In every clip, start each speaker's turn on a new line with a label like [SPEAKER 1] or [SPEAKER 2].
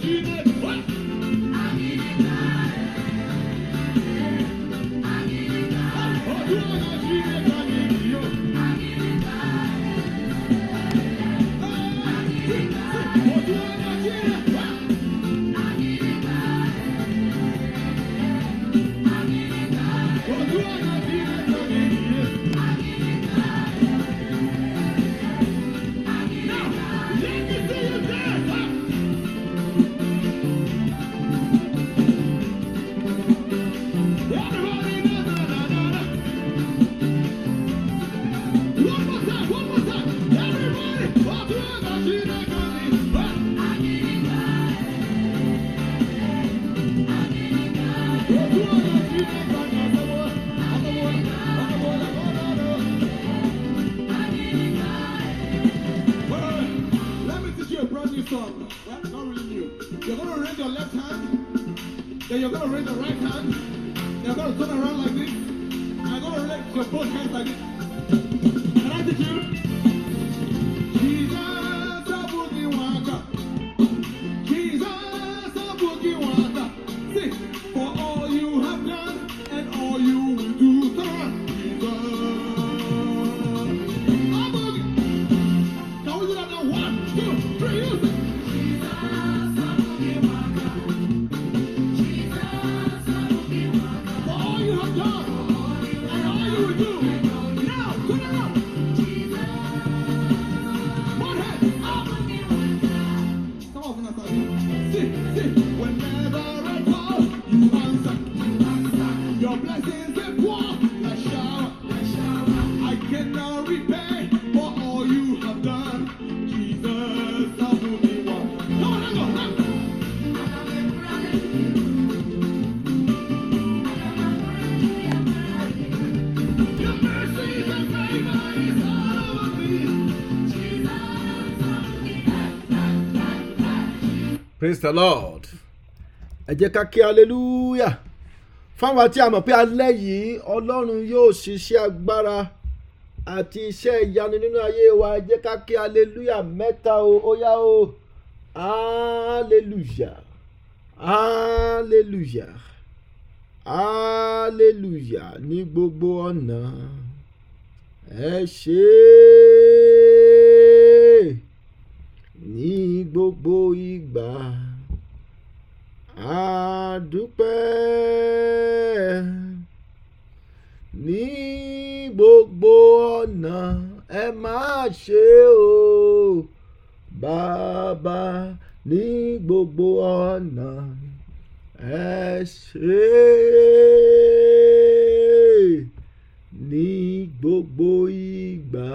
[SPEAKER 1] Let me teach you a brand new song. Well, not really new. You're gonna raise your left hand, then you're gonna raise your right hand. You're gonna turn around like this. And you're gonna raise your both hands like this. Can I teach you? Jesus, a boogie waka. Jesus, a boogie waka. Sing for all you have done and all you will do. Turn around. Jesus, a boogie. Can we do that now? One, two, three, use it. For all you have done and all you will do. Now, turn around. One hand, up. Come on, Vanessa. Sing, sing. Whenever I call, you answer. Your blessings they pour like shower. I cannot repay for all you have done. Jesus, I will be one. Come on, let's go. Let's go. Your mercy and favor is all over me.
[SPEAKER 2] praise the lord ẹ jẹ́ ká kí hallelujah fáwọn tí a mọ̀ pé alẹ́ yìí ọlọ́run yóò ṣiṣẹ́ agbára àti iṣẹ́ ìyanu nínú ayé wa ẹ jẹ́ ká kí hallelujah mẹ́ta o ó yá o hallelujah hallelujah hallelujah ní gbogbo ọ̀nà ẹ ṣe é ní gbogbo ìgbà àdúpẹ́ ní gbogbo ọ̀nà ẹ máa ṣe o bàbá ní gbogbo ọ̀nà ẹ ṣe ní gbogbo ìgbà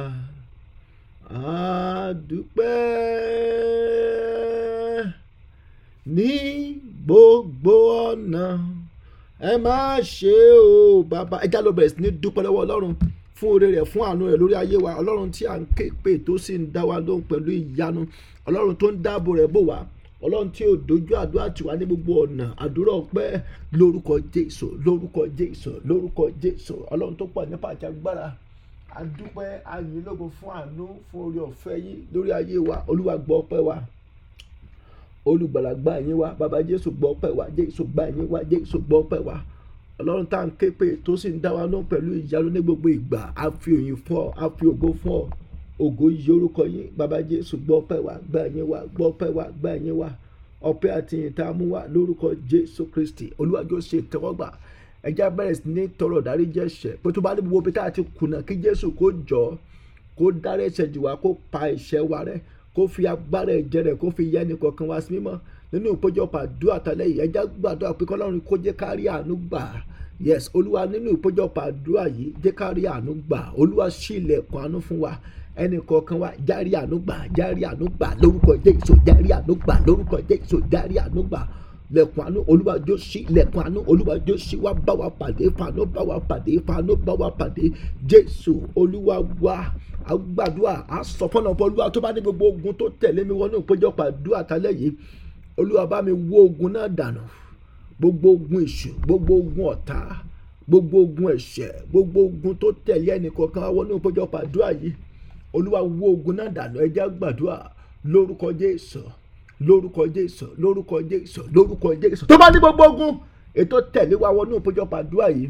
[SPEAKER 2] àdúpẹ́ ní gbogbo ọ̀nà ẹ má ṣe o bàbá ẹja ló bẹ̀rẹ̀ sí ní dúpẹ́ lọ́wọ́ ọlọ́run fún oore rẹ̀ fún àánú rẹ̀ lórí ayé wa ọlọ́run tí à ń ké pè tó sì ń dá wa lóhùn pẹ̀lú ìyanu ọlọ́run tó ń dáàbò rẹ̀ bò wá ọlọ́run tí ò dojú àdúrà tiwa ní gbogbo ọ̀nà àdúrà ọpẹ́ lórúkọ jésù lórúkọ jésù lórúkọ jésù ọlọ́run tó pọ̀ nípa àti agbára adúpẹ́ ayìnlógo fún àánú fún oore ọ̀fẹ́ yín lórí ayé wa olúwa gbọ́ ọpẹ́ wa olùgbàlà gba yín wá bàbá jésù gbọ́ ọpẹ́ wa jésù gba yín wá jésù gbọ́ ọpẹ́ wa ọlọ́run tá à ń ké pè tó sì ń dá wa lóhùn pẹ̀lú ìyanu ní gbogbo ìgbà a fi òyìn fún ọ a fi ògo fún ọ ògo yí orúkọ yín bàbá jésù gbọ́ ọpẹ́ wa gba yín wá gbọ́ ọpẹ́ wa gba yín wá ọpẹ́ àti ìyìn tá a mú wá lórúkọ jésù kristi olúwàjò ṣe ìtẹ́wọ́gbà ẹja bẹ̀rẹ̀ sí ní tọrọ dárí jẹ́ṣẹ̀ pé tó bá ní gbogbo bí tá a ti kùnà kí jésù kó jọ kó dárí ẹ̀ṣẹ̀ jì wá kó pa ẹ̀ṣẹ̀ wa rẹ́ kó fi agbára ẹ̀jẹ̀ rẹ̀ kó fi yẹ ẹnì kọ̀ọ̀kan wá sí mímọ́ nínú ìpéjọpọ̀ àdúrà tálẹ̀ yìí ẹja gbàdúrà pé kọ́lọ́run kó jẹ́ ká rí àánú gbà yes olúwa nínú ìpéjọpọ̀ àdúrà yìí jẹ́ ká rí àánú gbà olúwa ṣí ilẹ̀kùn àánú fún wa ẹnì kọ̀ọ̀kan wa járí àánú gbà járí àánú gbà lórúkọ jésù járí àánú gbà lórúkọ jésù járí àánú gbà lẹ̀kùn àánú olúwa jó sí lẹ̀kùn àánú olúwa jó sí wá bá wa pàdé fàánú bá wa pàdé fàánú bá wa pàdé jésù olúwa wá àgbàdua àsọfọ́nà ọ̀pọ̀ olúwa tó bá ní gbogbo ogun tó tẹ̀lé mi wọnú ìpéjọpọ̀ àdúrà tálẹ̀ yìí olúwa bá mi wó ogun náà dànù gbogbo ogun èṣù gbogbo ogun ọ̀tá gbogbo ogun ẹ̀ṣẹ̀ gbogbo ogun tó tẹ̀lé ẹnìkọ̀ọ̀kan wọnú ìpéjọpọ̀ àdúrà yìí olúwa wó ogun náà dànù ẹ jẹ́ gbàdúrà lórúkọ jésù lórúkọ jésù lórúkọ jésù lórúkọ jésù tó bá ní gbogbo ogun ètò tẹ̀lé wa wọnú ìpéjọpọ̀ àdúrà yìí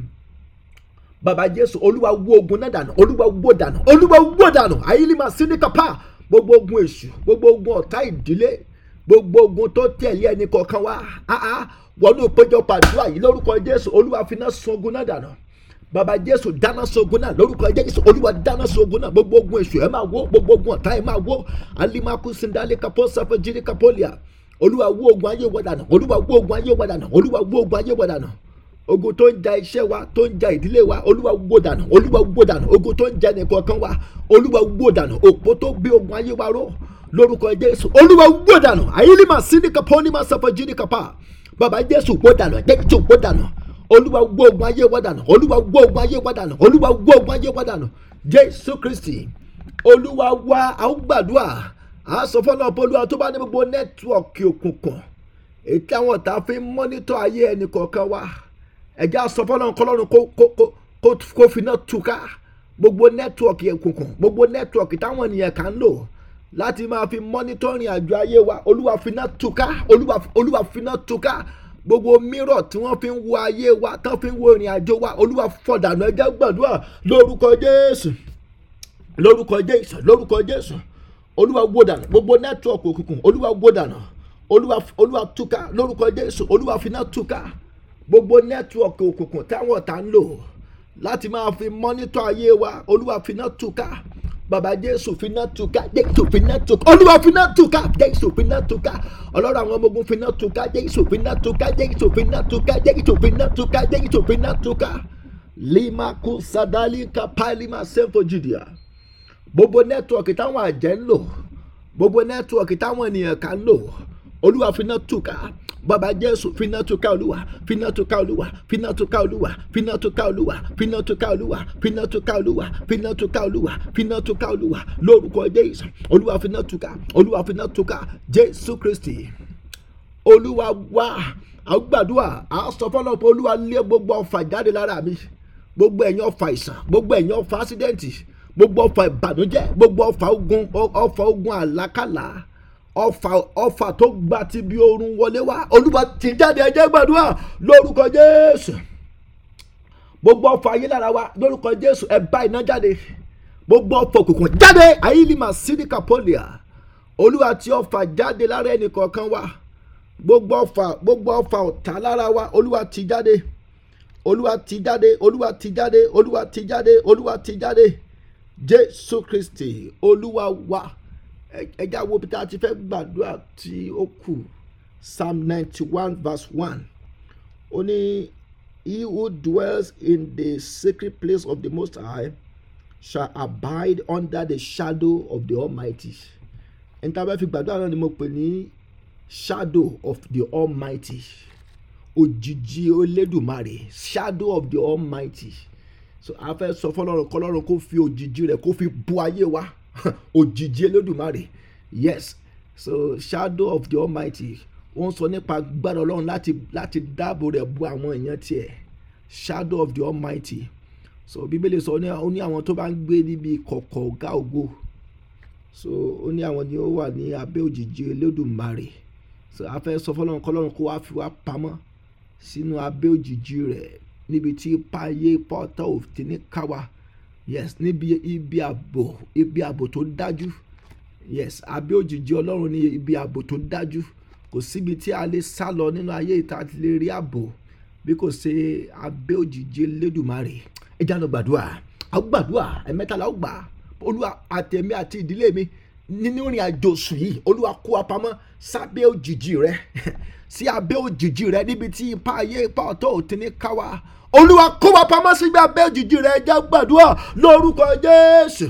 [SPEAKER 2] bàbá jésù olúwa wó ogun náà dànù olúwa wó dànù olúwa wó dànù àyílímà síníkàpá gbogbo ogun èṣù gbogbo ogun ọ̀tá ìdílé gbogbo ogun tó tẹ̀lé ẹnì kọ̀ọ̀kan wá áá wọnú ìpéjọpọ̀ àdúrà yìí lórúkọ jésù olúwa finá sun ogun náà dànù bàbá jésù dáná sogun náà lórúkọ jésù olúwa dáná sogun náà gbogbo ogun èṣù ẹ máa wó gbogbo ogun ọ̀tá ẹ máa wó alimaku sindali kapo sapo jiri kapolia olúwa wó ogun ayé wa dànù olúwa wó ogun ayé wa dànù olúwa wó ogun ayé wa dànù ogun tó ń ja iṣẹ́ wa tó ń ja ìdílé wa olúwa wó dànù olúwa wó dànù ogun tó ń ja ẹnìkọ̀ọ̀kan wa olúwa wó dànù òpó tó gbé ogun ayé wa ró lórúkọ jésù olúwa wó dànù àyílímà sídìkà pọ́nìmà sàpọ̀ jìdìkàpá bàbá jésù wó dànù jésù wó dànù olúwa wó ogun ayé wa dànù olúwa wó ogun ayé wa dànù olúwa wó ogun ayé wa dànù jésù kristi olúwa wa àwọn gbàdúrà à sọ fọlọ́ olúwa tó bá ní gbogbo nẹ́tíwọ̀kì òkùnkùn èyí tí àwọn ọ̀tá fi ń mọ́nítọ̀ ayé ẹnì kọ̀ọ̀kan wa ẹ̀jẹ̀ àsọfọ́lọ́run kọlọ́run kó kó kó kó finá túká gbogbo nẹ́tíwọ̀kì òkùnkùn gbogbo nẹ́tíwọ̀kì táwọn ènìyàn kan ń lò láti máa fi mọ́nítọ́rìn àjọ ayé wa olúwa finá túká olúwa olúwa finá túká gbogbo mírọ̀ tí wọ́n fi ń wo ayé wa tán fi ń wo ìrìn àjò wa olúwa fọ̀dànù ẹ̀jẹ̀ gbàdúrà lórúkọ jésù lórúkọ jésù lórúkọ jésù olúwa wó dànù gbogbo nẹ́tíwọ̀kì òkùnkùn olúwa wó dànù olúwa olúwa túká lórúkọ jésù olúwa finá túká gbogbo nẹ́tíwọ̀kì òkùnkùn táwọn ọ̀tá ń lò láti máa fi mọ́nítọ̀ ayé wa olúwa finá túká bàbá jésù finá túká jésù finá túká olúwa finá túká jésù finá túká ọlọ́run àwọn ọmọ ogun finá túká jésù finá túká jésù finá túká jésù finá túká jésù finá túká lima kú sadali kapalima sẹ́fọ̀ judea gbogbo nẹ́tíwọ̀kì táwọn àjẹ́ ń lò gbogbo nẹ́tíwọ̀kì táwọn ènìyàn kan ń lò olúwa finá túká bàbá jésù finá túká olúwa finá túká olúwa finá túká olúwa finá túká olúwa finá túká olúwa finá túká olúwa finá túká olúwa finá túká olúwa lórúkọ jésù olúwa finá túká olúwa finá túká jésù kristi olúwa wá àgbàdua àsọfọlọpọ olúwa lé gbogbo ọfà jáde lára mi gbogbo ẹ̀yin ọfà ìsàn gbogbo ẹ̀yin ọfà ásídẹ́ǹtì gbogbo ọfà ìbànújẹ́ gbogbo ọfà ogun ọfà ogun àlákàlà ọfà ọfà tó gba ti bí oorun wọlé wá olúwa ti jáde ẹjẹ gbàdúrà lórúkọ jésù gbogbo ọfà ayé lára wa lórúkọ jésù ẹ bá iná jáde gbogbo ọfà òkùnkùn jáde àyílímà sídìkà pọ́lìà olúwa tí ọfà jáde lára ẹnì kọ̀ọ̀kan wa gbogbo ọfà gbogbo ọfà ọ̀tá lára wa olúwa ti jáde olúwa ti jáde olúwa ti jáde olúwa ti jáde olúwa ti jáde jésù kristi olúwa wa ẹjẹ àwọn òbí tá a ti fẹ́ gbàdúrà tí ó kù psalm ninety one verse one ó ní he who dwells in the secret place of the most high shall abide under the shadow of the almighty ẹni tá a bá fi gbàdúrà náà ni mo pè ní shadow of the almighty òjìji olódùmarè shadow of the almighty so a fẹ́ sọ fọlọ́run kọlọ́run kó fi òjìji rẹ̀ kó fi bu ayé wa òjìji olódùmarè yes so shadow of the almighty ó ń sọ nípa gbára ọlọ́run láti láti dáàbò rẹ̀ bu àwọn èèyàn tiẹ̀ shadow of the almighty so bíbélì sọ ó ní àwọn tó bá ń gbé níbi kọ̀kọ̀ ọ̀gá ògo so ó ní àwọn ni ó wà ní abẹ́ òjìji olódùmarè so a fẹ́ sọ fọlọ́run kọlọ́run kó wá fi wá pamọ́ sínú abẹ́ òjìji rẹ̀ níbi tí páyé pọ́tà òfin ní káwa yes níbi ibi ààbò ibi ààbò tó dájú yes abẹ́ òjìji ọlọ́run ní ibi ààbò tó dájú kò síbi tí a lè sá lọ nínú ayé ìta ti lè rí ààbò bí kò ṣe abẹ́ òjìji Elédùmarè ẹ jáde gbàdúrà àwọn gbàdúrà ẹ̀mẹ́tàlá ó gbà olúwa àtẹ̀mí àti ìdílé mi nínú ìrìn àjò sùn yìí olúwa kó wa pamọ́ sábẹ́ òjìji rẹ sí abẹ́ òjìji rẹ níbi tí ipa ayé ipa ọ̀tọ̀ òtí ní káwa olúwa kó wa pamọ́ síbi abẹ́ òjìji rẹ jẹ́ gbàdúrà lórúkọ jésù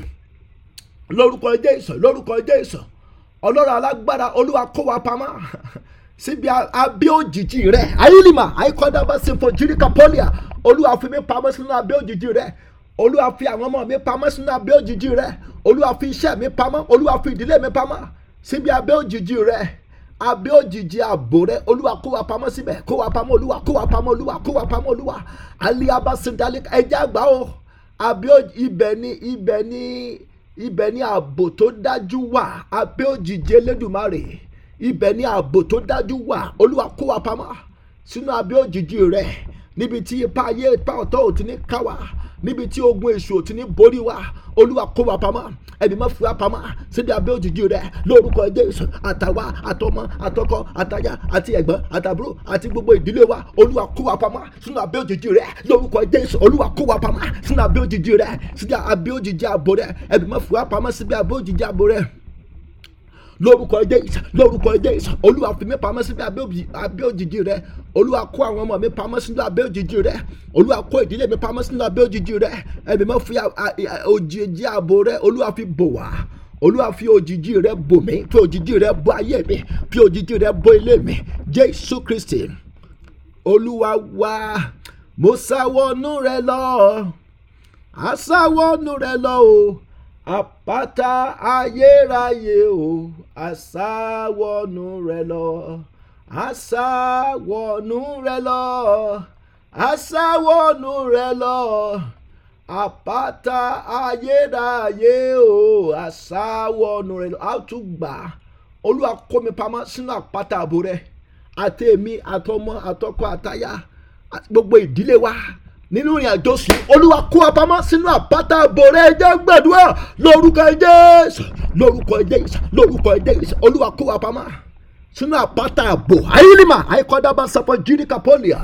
[SPEAKER 2] lórúkọ jésù lórúkọ jésù ọlọ́run alágbára olúwa kó wa pamọ́ síbi abẹ́ òjìji rẹ ayélujá àìkọ́dábà sinfo jíríkà pọ́lìà olúwa fi mi pamọ́ sínú abẹ́ òjìji rẹ olúwa fi àwọn ọmọ mi pamọ́ sínú abẹ́ òjìji rẹ olúwa fi iṣẹ́ mi pamọ́ olúwa fi ìdílé mi pamọ́ síbi abẹ́ òjìji rẹ abẹ́ òjìji ààbò rẹ olúwa kó wa pamọ́ síbẹ̀ kó wa pamọ́ olúwa kó wa pamọ́ olúwa kó wa pamọ́ olúwa aliaba sindali ẹja àgbà o abẹ́ ibẹ̀ ni ibẹ̀ ni ibẹ̀ ni ààbò tó dájú wà abẹ́ òjìji elédùmarè ibẹ̀ ni ààbò tó dájú wà olúwa kó wa pamọ́ sínú abẹ́ òjìji rẹ̀ níbi tí ipa ayé ipa ọ̀tọ̀ ò ti ní ká wa níbi tí ogun èṣù ò ti ní borí wa olúwa kó wa pamọ́ ẹbí má fi wa pamọ́ síbi abẹ́ òjìji rẹ̀ lórúkọ jésù àtàwa àtọmọ àtọkọ àtaya àti ẹ̀gbọ́n àtàbúrò àti gbogbo ìdílé wa olúwa kó wa pamọ́ sínú abẹ́ òjìji rẹ̀ lórúkọ jésù olúwa kó wa pamọ́ sínú abẹ́ òjìji rẹ̀ síbi abẹ́ òjìji àbò rẹ̀ ẹbí má fi wa pamọ́ síbi abẹ́ òjìji àbò rẹ̀ lórúkọ jésù lórúkọ jésù olúwa fi mí pamọ́ síbi abẹ́ òjìji rẹ olúwa kó àwọn ọmọ mi pamọ́ sínú abẹ́ òjìji rẹ olúwa kó ìdílé mi pamọ́ sínú abẹ́ òjìji rẹ ẹ̀mí mọ́ fi òjìji ààbò rẹ olúwa fi bò wá olúwa fi òjìji rẹ bò mí fi òjìji rẹ bò ayé mi fi òjìji rẹ bò ilé mi jésù kristi olúwa wá mo sáwọnú rẹ lọ àsáwọnú rẹ lọ o àpáta ayérayé o àsáwọnú rẹ lọ àsáwọnú rẹ lọ àsáwọnú rẹ lọ àpáta ayérayé o àsáwọnú rẹ lọ a tún gbà olúwa kó mi pamọ́ sínú àpáta àbò rẹ àti èmi àtọmọ àtọkọ àtaya gbogbo ìdílé wa nínú ìrìn àjò sùn olúwa kó wa pamọ́ sínú àpáta àbò rẹ̀ jẹ́ gbàdúrà lórúkọ jésù lórúkọ jésù lórúkọ jésù olúwa kó wa pamọ́ sínú àpáta àbò ayélujá àìkọ́dábà sọpọ̀ jíríkà pọ́lìà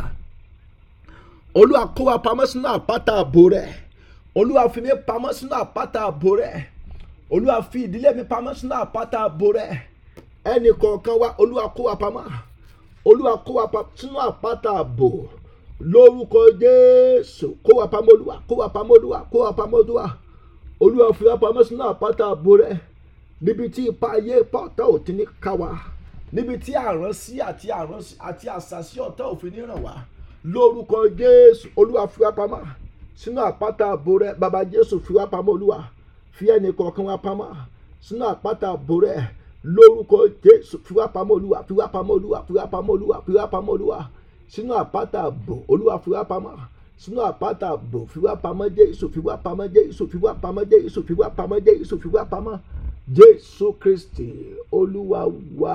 [SPEAKER 2] olúwa kó wa pamọ́ sínú àpáta àbò rẹ̀ olúwa fi mi pamọ́ sínú àpáta àbò rẹ̀ olúwa fi ìdílé mi pamọ́ sínú àpáta àbò rẹ̀ ẹnì kọ̀ọ̀kan wa olúwa kó wa pamọ́ olúwa kó wa pamọ́ sínú àpáta àbò lórúkọ jésù kó wa pamọ́ olúwa kó wa pamọ́ olúwa kó wa pamọ́ olúwa olúwa fi wa pamọ́ sínú àpáta àbò rẹ níbi tí ipa ayé ipa ọ̀tá ò ti ní ká wa níbi tí àránsí àti àránsí àti àṣàṣì ọ̀tá ò fi ní ràn wá lórúkọ jésù olúwa fi wa pamọ́ sínú àpáta àbò rẹ bàbá jésù fi wa pamọ́ olúwa fi ẹnì kọ̀ọ̀kan wa pamọ́ sínú àpáta àbò rẹ lórúkọ jésù fi wa pamọ́ olúwa fi wa pamọ́ olúwa fi wa pamọ́ olúwa fi wa pamọ́ olúwa sínú àpáta àbò olúwa fi wá pamọ́ sínú àpáta àbò fi wá pamọ́ jésù fi wá pamọ́ jésù fi wá pamọ́ jésù fi wá pamọ́ jésù fi wá pamọ́ jésù kristi olúwa wá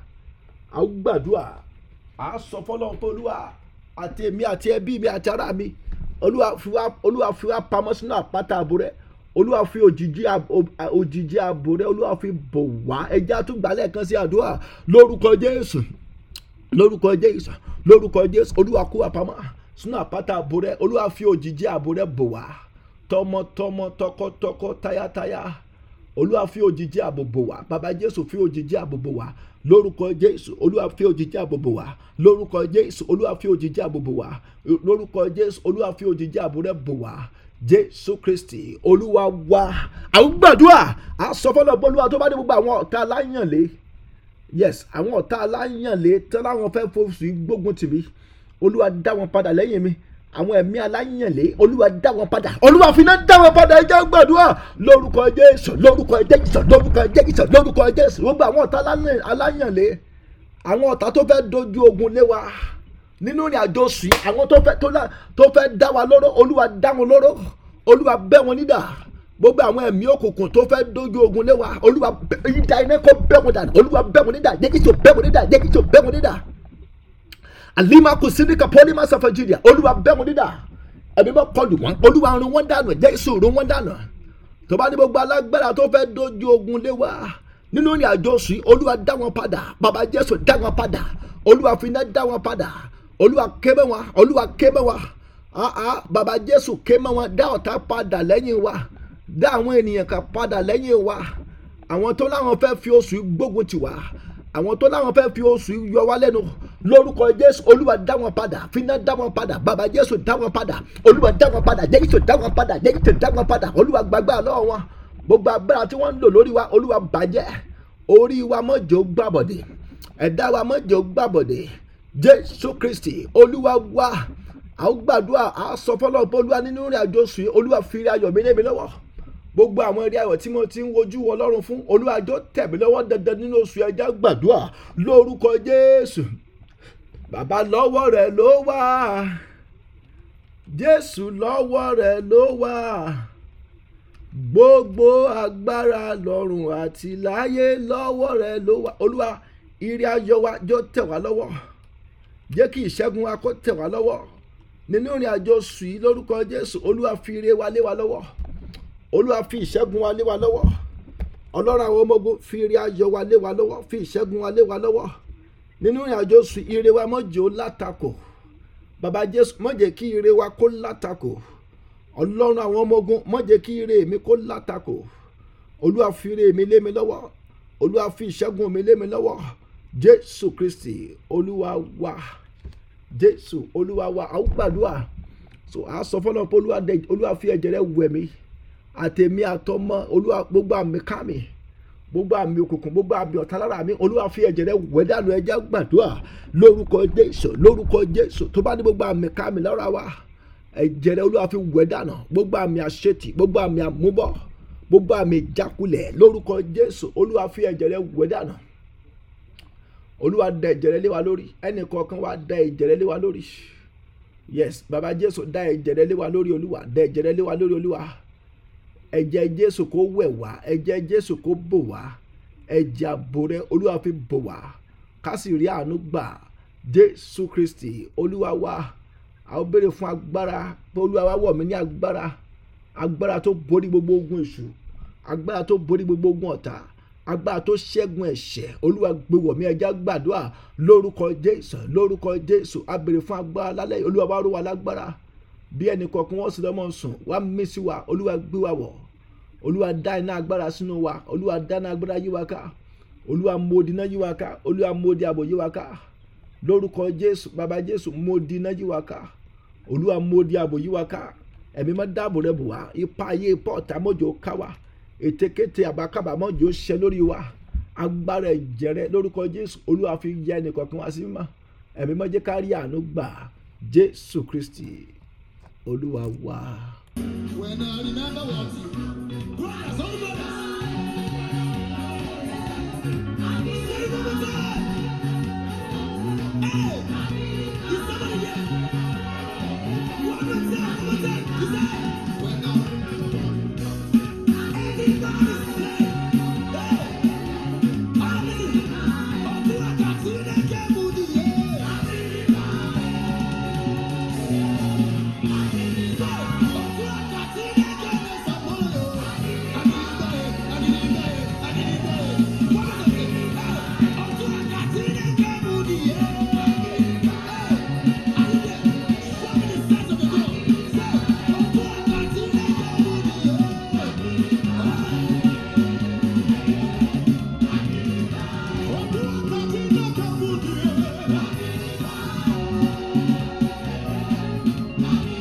[SPEAKER 2] a gbàdúrà a sọ fọlọ́n pé olúwa àti èmi àti ẹbí mi àti ará mi olúwa fi wá olúwa fi wá pamọ́ sínú àpáta àbò rẹ olúwa fi òjìji òjìji àbò rẹ olúwa fi bò wá ẹjẹ́ àtúgbàlẹ̀ kan sí àdúrà lórúkọ jésù lórúkọ jésù lórúkọ jésù olúwa kó wa pamọ́ sínú àpáta àbò rẹ olúwa fi òjìji àbò rẹ bò wá tọmọtọmọ tọkọtọkọ tayátayá olúwa fi òjìji àbò bò wá bàbá jésù fi òjìji àbò bò wá lórúkọ jésù olúwa fi òjìji àbò bò wá lórúkọ jésù olúwa fi òjìji àbò bò wá lórúkọ jésù olúwa fi òjìji àbò rẹ bò wá jésù kristi olúwa wá àwọn gbàdúrà àsọfọlọ bọlúwa tó bá dé gbogbo àwọn ọ̀tá aláyànlé yes àwọn ọ̀tá aláyànlé tán láwọn fẹ́ fòsù gbógun tìmí olúwa dá wọn padà lẹ́yìn mi àwọn ẹ̀mí aláyànlé olúwa dá wọn padà olúwa fi náà dá wọn padà ẹ jẹ́ gbàdúrà lórúkọ jésù lórúkọ jésù lórúkọ jésù lórúkọ jésù gbogbo àwọn ọ̀tá aláyànlé àwọn ọ̀tá tó fẹ́ dojú ogun lé wa nínú ìrìn àjò sí àwọn tó fẹ́ tó fẹ́ dá wa lóró olúwa dá wọn lóró olúwa bẹ́ wọn nídà gbogbo àwọn ẹ̀mí òkùnkùn tó fẹ́ dojú ogun lé wa olúwa ìdá iná kó bẹ́ wọn dànù olúwa bẹ́ wọn nídà jẹ́kìtì bẹ́ wọn nídà jẹ́kìtì bẹ́ wọn nídà alima kò sí ní kapoli ma sọ fẹjìrìà olúwa bẹ́ wọn nídà ẹ̀mí bá kọlù wọn olúwa run wọn dànù jẹ́kìtì run wọn dànù tó bá ní gbogbo alágbára tó fẹ́ dojú ogun lé wa nínú ìrìn àjò sí olúwa dá wọn padà bàbá jésù dá wọn padà olúwa fi iná dá wọn padà olúwa kébé wọn olúwa kébé wọn bàbá jésù kébé wọn dá ọ̀tá padà lẹ́yìn wa dá àwọn ènìyàn kan padà lẹ́yìn wa àwọn tó láwọn fẹ́ fi oṣù gbógun tì wá àwọn tó láwọn fẹ́ fi oṣù yọ wá lẹ́nu lórúkọ jésù olúwa dá wọn padà fínà dá wọn padà bàbá jésù dá wọn padà olúwa dá wọn padà jésù dá wọn padà jésù dá wọn padà olúwa gbàgbà lọ́wọ́ wọn gbogbo agbára tí wọ́n ń lò lórí wa olúwa bàjẹ́ orí wa mọ́jọ́ gbàbọ̀dẹ̀ ẹ̀dá wa mọ́jọ́ gbàbọ̀dẹ̀ jésù kristi olúwa wá àwọn gbàdúrà àsọ fọlọ́ọ̀pọ̀ olúwa nínú ìrìn àjò sùn olúwa fi ayọ̀ mi lé mi lọ́wọ́ gbogbo àwọn eré ayọ̀ tí mo ti ń wojú ọlọ́run fún olúwàjọ tẹ̀mí lọ́wọ́ dandan nínú oṣù ẹja gbàdúrà lórúkọ jésù bàbá lọ́wọ́ rẹ̀ ló wà jésù lọ́wọ́ rẹ̀ ló wà gbogbo agbára lọ́run àti láyé lọ́wọ́ rẹ̀ ló wà olúwa ire ayọ̀ wa jọ tẹ̀ wá lọ́wọ́ jẹ́ kí ìṣẹ́gun wa kó tẹ̀ wá lọ́wọ́ nínú ìrìn àjò oṣù yìí lórúkọ jésù olúwa fi ire wa lé wa lọ́wọ́ olúwa fi ìṣẹ́gun wa lé wa lọ́wọ́ ọlọ́run àwọn ọmọ ogun fi ire ayọ̀ wa lé wa lọ́wọ́ fi ìṣẹ́gun wa lé wa lọ́wọ́ nínú ìrìn àjò oṣù ire wa má jẹ́ ó látakò bàbá jésù má jẹ́ kí ire wa kó látakò ọlọ́run àwọn ọmọ ogun má jẹ́ kí ire mi kó látakò olúwa fi ire mi lé mi lọ́wọ́ olúwa fi ìṣẹ́gun mi lé mi lọ́wọ́ jésù kristi olúwa wa jésù olúwa wa àwọn gbàdúrà so a sọ fọlọ pé olúwa dẹ olúwa fi ẹ̀jẹ̀ rẹ̀ wẹ̀ mí àtẹ̀mí àtọmọ olúwa gbogbo àmì ká mi gbogbo àmì òkùnkùn gbogbo àmì ọ̀tá lára mi olúwa fi ẹ̀jẹ̀ rẹ̀ wẹ̀ dànù ẹ̀jẹ̀ gbàdúrà lórúkọ jésù lórúkọ jésù tó bá ní gbogbo àmì ká mi lára wa ẹ̀jẹ̀ rẹ̀ olúwa fi wẹ̀ dànù gbogbo àmì àṣetì gbogbo àmì àmúbọ̀ gbogbo àmì ìjákulẹ̀ lórúkọ jésù olúwa fi ẹ̀jẹ̀ rẹ̀ wẹ̀ dànù olúwa da ẹ̀jẹ̀ rẹ̀ lé wa lórí ẹnì kọ̀ọ̀kan wa da ẹ̀jẹ̀ rẹ̀ lé wa lórí yes baba jésù da ẹ̀jẹ̀ rẹ̀ lé wa lórí olúwa da ẹ̀jẹ̀ rẹ̀ lé wa lórí olúwa ẹ̀jẹ̀ jésù kó wẹ̀ wá ẹ̀jẹ̀ jésù kó bò wá ẹ̀jẹ̀ àbò rẹ̀ olúwa fi bò wá ká sì rí àánú gbà jésù kristi olúwa wa a ó béèrè fún agbára pé olúwa wa wọ̀ mí ní agbára agbára tó borí gbogbo ogun èṣù agbára tó borí gbogbo ogun ọ̀tá agbára tó ṣẹ́gun ẹ̀ṣẹ̀ olúwa gbé wọ̀ mí ẹja gbàdúrà lórúkọ jésù lórúkọ jésù a béèrè fún agbára lálẹ́ olúwa wa ró wa lágbára bí ẹnì kọ̀ọ̀kan wọ́n sì lọ́mọ sùn wá mí sí wa olúwa gbé wa wọ̀ olúwa dá iná agbára sínú wa olúwa dá iná agbára yí wa ká olúwa mòdì iná yí wa ká olúwa mòdì àbò yí wa ká lórúkọ jésù bàbá jésù mòdì iná yí wa ká olúwa mòdì àbò yí wa ká ẹ̀mí mọ́ dáàbò rẹ̀ bò wá ipa ayé ipa ọ̀tá mọ́jọ́ ká wa ètekéte àbákábà mọ́jọ́ ṣẹ lórí wa agbára ẹ̀jẹ̀ rẹ̀ lórúkọ jésù olúwa fi yẹ ẹnì kọ̀ọ̀kan wá sí mímọ́ ẹ̀mí mọ́ jẹ́ ká rí àánú gbà jésù kristi olúwa wa.
[SPEAKER 1] When I remember what you brothers, oh brothers. Say it one more time. Hey, is somebody there? One more time, one more time. You say, when I everybody say, hey, hallelujah. Ọdún àkàtì rẹ̀ kẹ́ mú nìyẹn. Yeah.